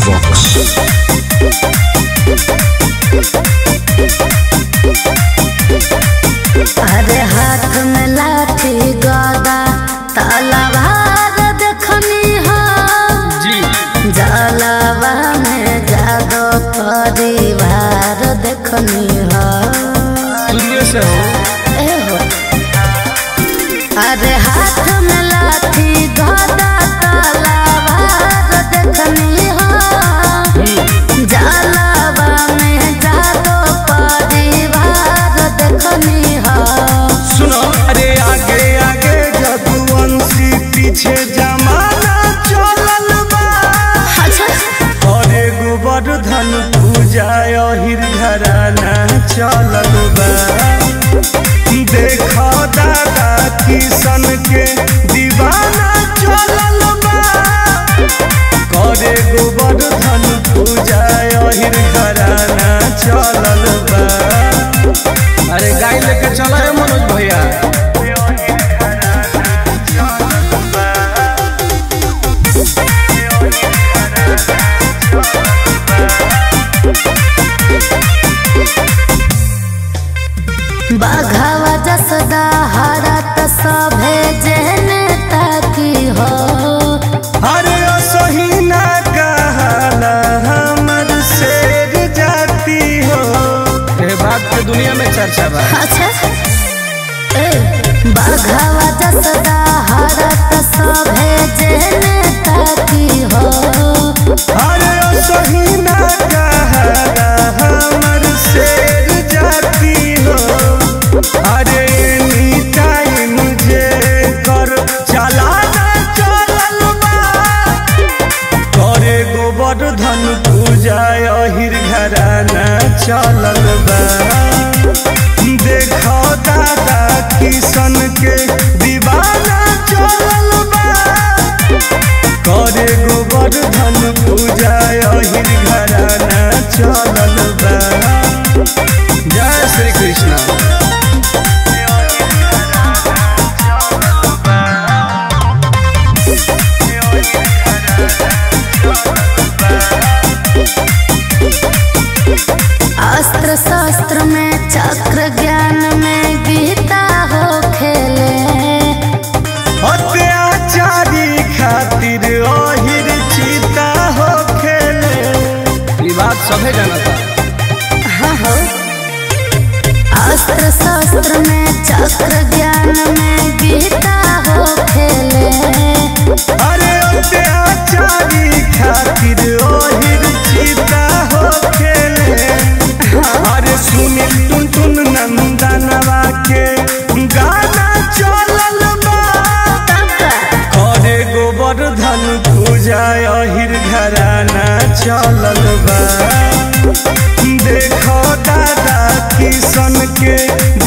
Box. अरे हाथ में लाठी गदा तलवार देखनी हो जी जलवा में जादो परिवार देखनी हो दुनिया से हो ए हो अरे हाथ में लाठी गदा तलवार देखनी हो जलवा में जादो परिवार देखनी हो सुनो अरे आगे आगे जदुवंशी पीछे जमाना चलल बा अच्छा अरे गोवर्धन पूजा अहिर घराना चलल बा देखो दादा किशन के दीवाना चलल बा करे गोवर्धन पूजा अहिर घराना चलल बा अरे गाय लेके चला है मनोज भैया बाघावा जसदा हरत सभे जेने ताकी हो अरे ओ सहीना कहला हमर शेर जाती हो ये बात के दुनिया में चर्चा बा अच्छा ए बाघावा जसदा हरत सभे जेने ताकी हो अरे ओ सहीना कहला हमर शेर जाती हो अरे एनी टाइम जे कर चलाना चलल बा करे गोवर्धन पूजा अहिर घराना चलल बा देखो दादा किशन के दीवाना चलल बा करे गोवर्धन पूजा अहिर घराना चलल बा जय श्री कृष्ण अस्त्र शस्त्र में चक्र ज्ञान में गीता हो खेले अत्याचारी खातिर अहिर चिता हो खेले ई बात सभे जानता हाँ हो अस्त्र शस्त्र में चक्र ज्ञान में गीता हो खेले अरे अत्याचारी खातिर अहिर चिता हो खेले अरे सुनील टुन टुन नंदनवा के गाना चलल बा करे गोवर्धन पूजा अहिर घराना चलल बा देखो दादा किशन के